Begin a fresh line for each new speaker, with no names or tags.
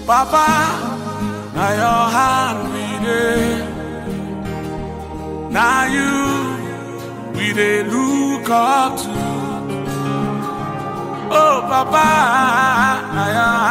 Papa, na your hand we dey. Na you we dey look up to. Oh, Papa, na your